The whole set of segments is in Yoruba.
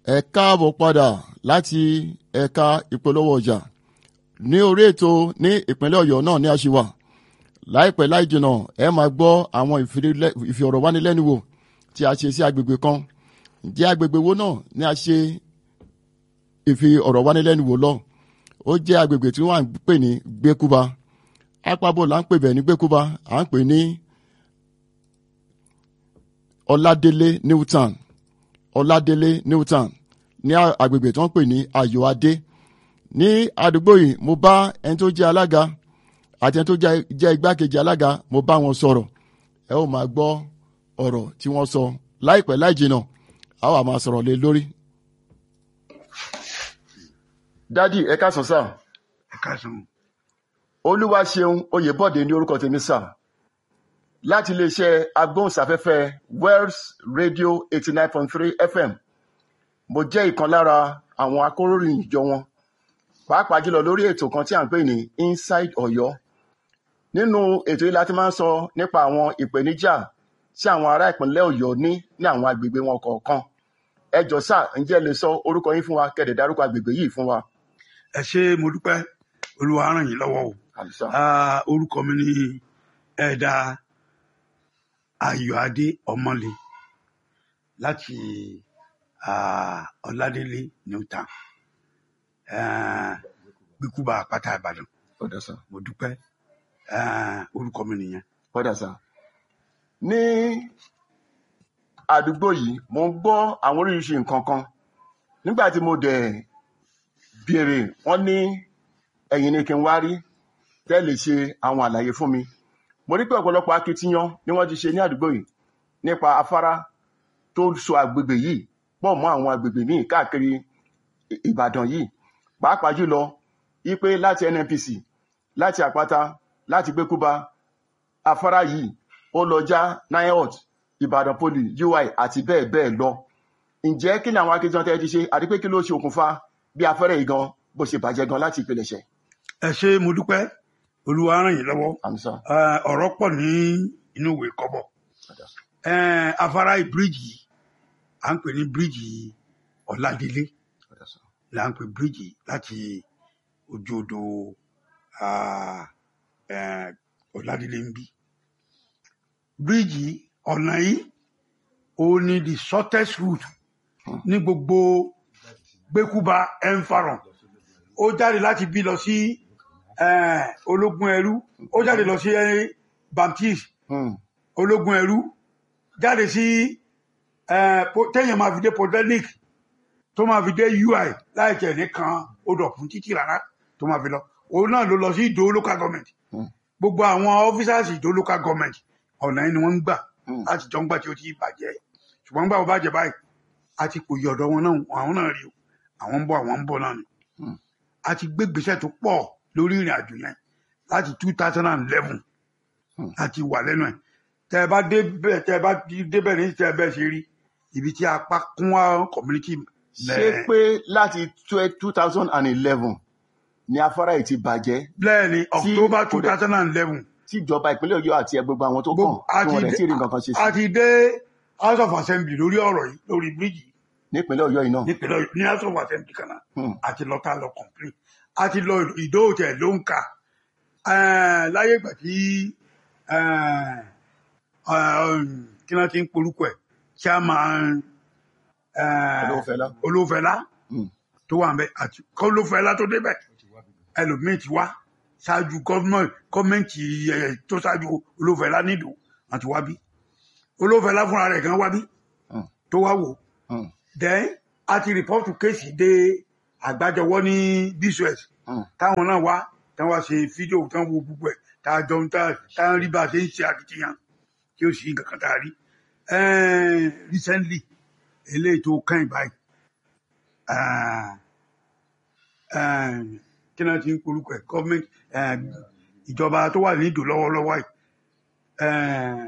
ẹ káàbọ̀ padà láti ẹ̀ka ìpolówó ọjà ní orí ètò ní ìpínlẹ̀ ọ̀yọ́ náà ní àṣìwà láìpẹ́ láì jìnnà ẹ máa gbọ́ àwọn ìfìọ̀rọ̀wánilẹ́nuwò tí a ṣe sí agbègbè kan ǹjẹ́ agbègbè wo náà ni a ṣe ìfìọ̀rọ̀wánilẹ́nuwò lọ ó jẹ́ agbègbè tí wọ́n à ń pè ní gbẹ́kúba apábò là ń pè bẹ́ẹ̀ ní gbẹ́kúba à ń pè ní ọládélé newton ọládélé newton ní agbègbè tí wọ́n pè ní ayọ̀adé ní àdúgbò yìí mo bá ẹni tó jẹ́ alága àti ẹni tó jẹ́ igbákejì alága mo bá wọn sọ̀rọ̀ ẹ ó máa gbọ́ ọ̀rọ̀ tí wọ́n sọ láìpẹ́ láì jìnnà a wà máa sọ̀rọ̀ lé lórí. dádì ẹ káàsán sá ẹ káàsán olúwa ṣeun oyèbọ̀dé ní orúkọ tèmi sá láti iléeṣẹ́ agbóhùnsáfẹ́fẹ́ wells radio eighty nine point three fm mo jẹ́ ìkan lára àwọn akóròyìn ìjọ wọn pàápàá jùlọ lórí ètò kan tí à ń pè ní inside ọ̀yọ́ nínú ètò yìí láti máa ń sọ nípa àwọn ìpèníjà tí àwọn ará ìpínlẹ̀ ọ̀yọ́ ní ní àwọn agbègbè wọn kọ̀ọ̀kan ẹ jọ sá ǹjẹ́ ẹ lè sọ orúkọ yín fún wa kẹ̀dẹ̀ dárúkọ agbègbè yìí fún wa. ẹ ṣé mo dúpẹ́ olúwa ràn yín lọ́wọ́ o àlùsà Ah, orúkọ mi ni ẹ̀dà ayọ̀adé ọmọlé láti ah, ọládélé newtown Ah, gbígbúba àpáta ìbàdàn ọ̀dà sá mo dúpẹ́ Ah, orúkọ mi nìyẹn ọ̀dà sá. ní àdúgbò yìí mo ń gbọ́ àwọn oríṣiríṣi nǹkan kan nígbà tí mo dẹ̀ béèrè wọ́n ní ẹ̀yin ni kí n wá rí tẹ́ lè ṣe àwọn àlàyé fún mi mo rí pé ọ̀pọ̀lọpọ̀ akitiyan ni wọ́n ti ṣe ní àdúgbò yìí nípa afárá tó so agbègbè yìí pọ̀ mọ́ àwọn agbègbè míì káàkiri Ì- ìbàdàn yìí pàápàá jùlọ ipe láti nnpc láti àpáta láti gbẹkúba afárá yìí ó lọ já niot ìbàdàn poli ui àti bẹ́ẹ̀ bẹ́ẹ̀ lọ ǹjẹ́ kí ni àwọn akitiyan tẹ́ ẹ ti ṣe àti pé kí ló ṣe okùnfà bí afẹ́rẹ́ yìí gan bó ṣe bàjẹ́ gan láti ìpilẹ̀ṣẹ̀ ẹ ṣé mo dúpẹ́ olúwa ràn yín lọ́wọ́ àmísà Ah, ọ̀rọ̀ pọ̀ ní inú ìwé kọ́bọ̀ Eh, afárá bíríìjì à ń pè ní bíríìjì ọ̀làdélé là ń pè bíríìjì láti ojú odò ah, eh, ọ̀làdélé ń bí bíríìjì ọ̀nà yìí ó ní the shortest route ní gbogbo gbẹ́kúba environ ó jáde láti bí lọ sí eh, ológun ẹrú ó jáde lọ sí eh, baptiste Hmm, ológun ẹrú jáde sí eh, po- téèyàn máa fi dé polytechnic tó máa fi dé ui láì tẹ̀ nìkan ó dọ̀ fún títì rárá tó máa fi lọ òun náà ló lọ sí ìdó local government hmm, gbogbo àwọn officers ìdó local government ọ̀nà yìí ni wọ́n ń gbà hmm. láti jọ ń gbà tí ó ti bàjẹ́ ṣùgbọ́n gbà ó bàjẹ́ báyìí a ti pòyì ọ̀dọ̀ wọn náà àwọn náà rí o àwọn ń bọ̀ àwọn ń bọ̀ náà ni Hmm. a ti gbé gbèsè tó pọ̀ lórí ìrìn àjò yẹn láti two thousand and eleven Hmm. láti wà lẹ́nu ẹ̀ tẹ́ ẹ bá débẹ̀ tẹ́ ẹ bá débẹ̀ ní tẹ́ ẹ bẹ́ẹ̀ ṣe rí ibi tí apá kún wá community ṣé pé láti two thousand and eleven ni afárá yìí ti bàjẹ́ lẹ́ẹ̀ni october kò two dẹ̀- thousand and eleven tí ìjọba ìpínlẹ̀ ọ̀yọ́ àti gbogbo àwọn tó kàn Gbogbo- a tí ti wọ́n rẹ̀ dé- tí ì rí nǹkan kan ṣe a sí ti dé house of assembly lórí ọ̀rọ̀ yìí lórí bíríìjì nípínlẹ̀ ọ̀yọ́ yìí náà. nípínlẹ̀ Ọ̀yọ́- ní house of assembly kan náà Hmm, àti lọ tá lọ complain àti lọ ìdóòtẹ ló ń kà Eh, láyé ìgbà tí eh, eh, kí náà ti ń porúkọ ẹ chairman eh, Olówófẹ́lá. olófẹlá hmm, tó wà ń bẹ àti kọlófẹlá tó débẹ̀ ẹlòmíín ti wá ṣáájú gọọmenti tó ṣáájú olófẹlá nídò àti wá bí olófẹlá fúnra rẹ̀ gan wá bí hmm, tó wá wò hmm, then a ti rìpọ́tù kéèsì dé àgbájọwọ́ ní bcs hmm. táwọn náà wá táwọn wá ṣe fídíò táwọn wo gbogbo ẹ̀ tá a jọ ń tá tá a rí bá a ṣe ń ṣe akitiyan tí ó sì nǹkan kan tá a rí Eh, recently eléyìí tó kàn báyìí ah, eh, kí náà ti ń polúkọ ẹ̀ gọ́ọ̀mẹ̀ntì ìjọba tó wà ní ìdò lọ́wọ́lọ́wọ́ yìí eh,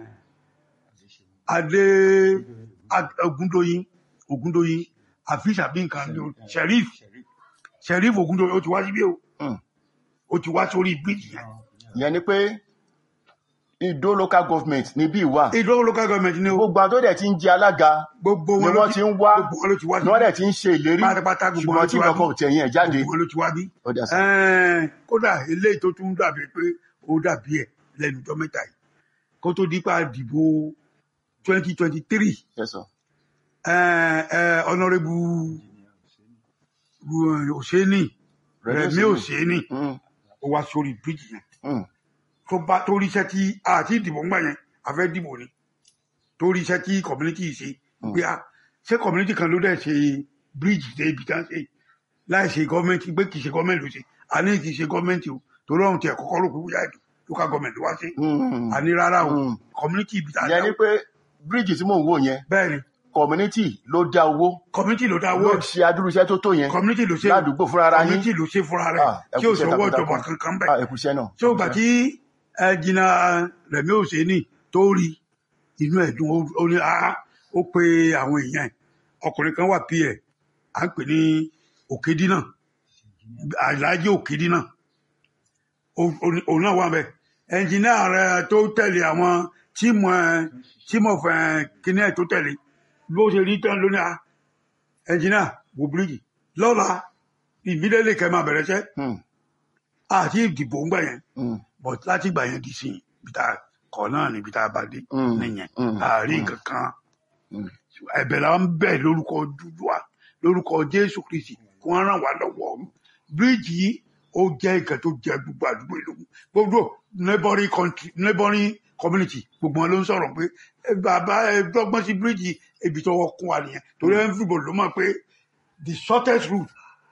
adé Ad- ogundoyin ogundoyin àfíìsì àbí nǹkan ní o sheriff sheriff ogundoyin ó ti wá síbí o Hmm. ó ti wá sórí bíríìjì yẹn ìyẹn ni pé ìdó local government níbí ìwà ìdó local government ni o gbogbo àwọn tó dẹ̀ ti ń jẹ alága gbogbo ni wọn ló wọ́n ti ń wá gbogbo wọn ló ti wá ni wọ́n dẹ̀ ti ń ṣe ìlérí pátápátá gbogbo wọn ṣùgbọ́n ló tí ti wá nǹkan kan ò tẹ̀yìn ẹ̀ jáde gbogbo wọn ló ti wá bí. Ó dà sá. Ẹ̀ẹ́n, kódà eléyìí tó tún dàbí pé ó dàbí ẹ̀ lẹ́nu ọjọ́ mẹ́ta yìí kó tó dípa dìbò twenty twenty three Yes, sir. ọ̀nàrẹ́bù òṣèní rẹ̀mí òṣèní Mm, ó wá sórí bíríjì yẹn mm, tó bá tó ríṣẹ́ tí àti ìdìbò ń gbà yẹn a fẹ́ dìbò ni tó ríṣẹ́ tí community yìí ṣe pé a ṣé community kan ló dẹ̀ ṣe bíríjì dé ibi tá ń ṣe láì ṣe gọ́ọ̀mẹ̀ntì pé kì í ṣe gọ́ọ̀mẹ̀ntì ló ṣe a ní kì í ṣe gọ́ọ̀mẹ̀ntì o torí ọ̀hún tiẹ̀ kọ́kọ́ rò pé wúyà ètò local government ló wá ṣe mm. a ní rárá o Mm. community ibi tá a ìyẹn ni dá pé bíríìjì tí mò ń wò yẹn bẹ́ẹ̀ ni community ló dá owó community ló dá owó ló ṣe adúrú iṣẹ́ tó tó yẹn community ló ṣe ládùúgbò fúnra ara yín community ló ṣe fúnra rẹ̀ Ah, ẹ tí kú ò iṣẹ́ sọ́wọ́ takuntakun. ìjọba kankan bẹ́ẹ̀ Ah, ẹkùṣẹ́ náà tí ó gbà tí ẹ jìnnà rẹ̀mí òṣèní tó rí inú ẹ̀dùn ó- ó ní ah ó pe àwọn èèyàn ẹ̀ ọkùnrin kan wà pí ẹ̀ à ń pè ní òkèdínà aláàjì òkèdínà Ó- ó ní- òun náà wà bẹ́ẹ̀ ẹnjìnìá rẹ tó tẹ̀lé àwọn tíìmù ẹ̀ tíìmù ọ̀fẹ́ kíní ẹ̀ tó tẹ̀lé bó ṣe rí tán lónìí ah ẹnjìnìá wò bíríjì lọ́la ìbílẹ̀ kẹ́ máa bẹ̀rẹ̀ iṣẹ́ Mm, àti ìdìbò ń gbà yẹn mm, but láti ìgbà yẹn di sí ibi tá a kọ náà níbi tá a bá dé Mm, nìyẹn mm, àárín mm. kankan mm. ẹ̀bẹ̀ la ń bẹ̀ lórúkọ dúdúà lórúkọ jésù kristi kí wọ́n ràn wá lọ́wọ́ bíríìjì yìí ó jẹ́ nǹkan tó jẹ́ gbogbo àdúgbò ìlú gbogbo neighboring country neighboring community gbogbo wọn ló ń sọ̀rọ̀ pé "Ẹ bàbá ẹ dọ́gbọ́n sí bíríìjì ibi tó wọ́n kún wa nìyẹn torí everybody ló mọ̀ pé the shortest route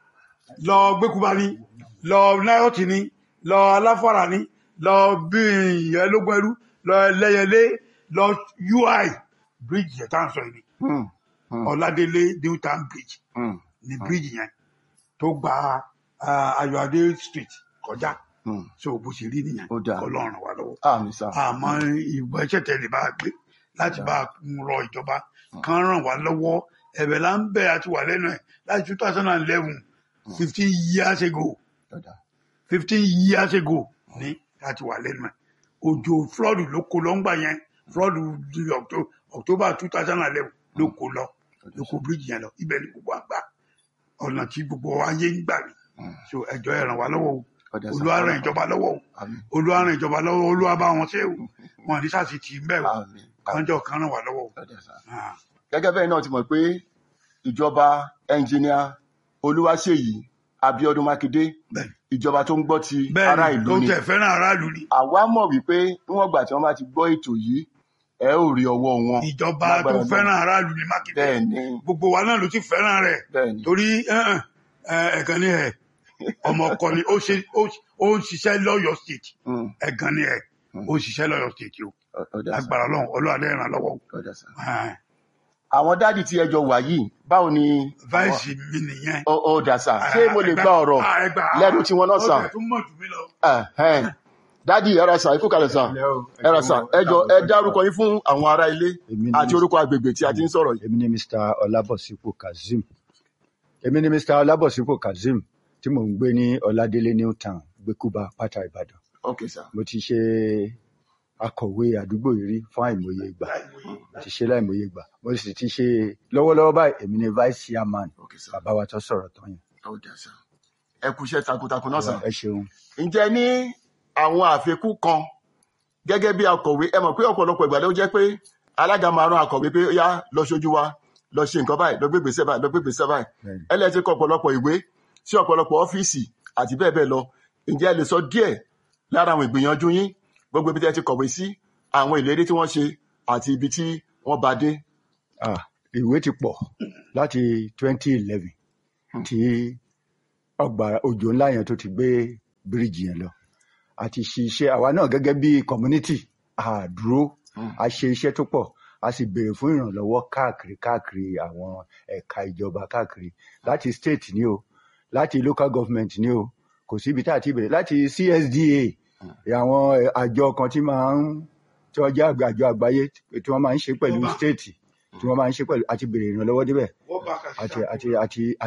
lọ gbẹkúba ni lọ náírọ̀tì ni lọ aláfàrà ni lọ bíi ẹlógún ẹrú lọ ẹlẹyẹlé lọ ui bíríìjì yẹn tá à ń sọ yìí ni Mm, mm, ọládélé newtown bridge mm, ní bíríìjì yẹn tó gba ah, ayọ̀adé street kọjá mm. so bó ṣe rí nìyẹn Ó dáa. kọlọ́run wà lọ́wọ́ àmì sá àmọ́ ìgbà iṣẹ́ tẹ̀lé bá a gbé láti bá a rọ ìjọba kan ràn wá lọ́wọ́ ẹ̀bẹ̀ là ń bẹ̀ àti wà lẹ́nu ẹ̀ láti two thousand and eleven fifteen years ago Ọ̀dà. fifteen years ago ní láti wà lẹ́nu ẹ̀ òjò flood ló kó lọ ńgbà yẹn flood di Octo- october two thousand and eleven ló kó lọ ló kó bíríjì yẹn lọ ibẹ̀ ni gbogbo àgbà ọ̀nà tí gbogbo ayé ń gbà ní so ẹjọ́ ẹ ràn wá lọ́wọ́ o Ọ̀dà sá. olúwa ràn ìjọba lọ́wọ́ o Àmín. olúwa ràn ìjọba lọ́wọ́ olúwa bá wọn ṣe o wọn ní sáà sì tì í mbẹ́ o Àmín. kánjọ kan ràn wá lọ́wọ́ o. Ọ̀dà sá. Ah, gẹ́gẹ́ bẹ́ẹ̀ náà ti mọ̀ pé ìjọba ẹnjìníà olúwaṣèyí abiodun makinde bẹ́ẹ̀ni ìjọba tó ń gbọ́ ti ará bẹ́ẹ̀ni ìlú tó ni tẹ̀ fẹ́ràn aráàlú ni àwa mọ̀ wípé níwọ̀n gbà tí wọ́n bá ti gbọ́ ètò yìí ẹ ó rí ọwọ́ wọn ìjọba tó Lágbára fẹ́ràn aráàlú ni mákindé bẹ́ẹ̀ ni gbogbo wa náà ló ti fẹ́ràn rẹ̀ bẹ́ẹ̀ ni torí ẹ̀hàn, ẹ̀, ẹ̀gàn ni ẹ̀ ọmọ ọkọ ni ó ṣe- ó- ó ń ṣiṣẹ́ lọ́yọ̀ state Mm, ẹ̀gàn ni ẹ̀ ó ń ṣiṣẹ́ lọ́yọ̀ state o ọ- ọ̀dà sá. agbára ọlọ́run ọlọ́run adé ràn lọ́wọ́ o. ọ̀dà sá. Ah, àwọn dádì tí ẹjọ wà yìí báwo ni vice mi nìyẹn. ọ- ọ̀dà sá ṣé mo lè gba ọ̀rọ̀ Ah, ẹ gbà. lẹ́nu tí wọ́n náà sàn ó tẹ̀ tún mọ̀ jù mí lọ. Ẹ̀hẹ́n. dádì ẹ̀rọ sàn ikú kalẹ̀ sàn ẹ̀rọ sàn ẹjọ ẹ dárúkọ yín fún àwọn ará ilé Èmi ni àti orúkọ agbègbè tí a ti ń sọ̀rọ̀ yìí. èmi ni mr ọlábọ̀sípò kazeem èmi ni mr ọlábọ̀sípò kazeem tí mò ń gbé ní ọládélé newtown gbẹkúba pátá ìbàdàn ok sá mo ti ṣe akọ̀wé àdúgbò yìí rí fún àìmọye ìgbà mo ti ṣe láìmọye ìgbà mo sì ti ṣe lọ́wọ́lọ́wọ́ báyìí èmi ni vice chairman ok sá bàbá wa tó sọ̀rọ̀ tán yẹn ọ̀dà sá ẹ kú iṣẹ́ takuntakun náà sàn. ẹ ṣeun ǹjẹ́ ní àwọn àfikún kan gẹ́gẹ́ bí akọ̀wé ẹ mọ̀ pé ọ̀pọ̀lọpọ̀ ìgbà ló jẹ́ pé alága máa rán akọ̀wé pé ó yá lọ ṣojú wa lọ ṣe nǹkan báyìí lọ gbé gbèsè báyìí lọ gbé gbèsè báyìí Bẹ́ẹ̀ni. ẹlẹ́tí kọ ọ̀pọ̀lọpọ̀ ìwé sí ọ̀pọ̀lọpọ̀ ọ́fíìsì àti bẹ́ẹ̀ bẹ́ẹ̀ lọ ǹjẹ́ ẹ lè sọ díẹ̀ lára àwọn ìgbìyànjú yín gbogbo ibi tí ẹ ti kọ̀wé sí àwọn ìlérí tí wọ́n ṣe àti ibi tí wọ́n bá dé. ah ìwé ti pọ̀ láti twenty eleven tí ọgbà òjò ńlá yẹn tó ti gbé bíríìjì yẹn lọ àti ṣe iṣẹ́ àwa náà gẹ́gẹ́ bí community àdúró a ṣe iṣẹ́ tó pọ̀ a sì béèrè fún ìrànlọ́wọ́ káàkiri káàkiri àwọn ẹ̀ka ìjọba káàkiri láti state ni o láti local government ni o kò síbi tá a ti béèrè láti CSDA àwọn àjọ kan tí máa ń tí wọ́n jẹ́ àjọ àgbáyé tí wọ́n máa ń ṣe pẹ̀lú Ọba. state tí wọ́n máa ń ṣe pẹ̀lú àti béèrè ìrànlọ́wọ́ débẹ̀ Wọ́n bá a kà sí àti àpò. àti àti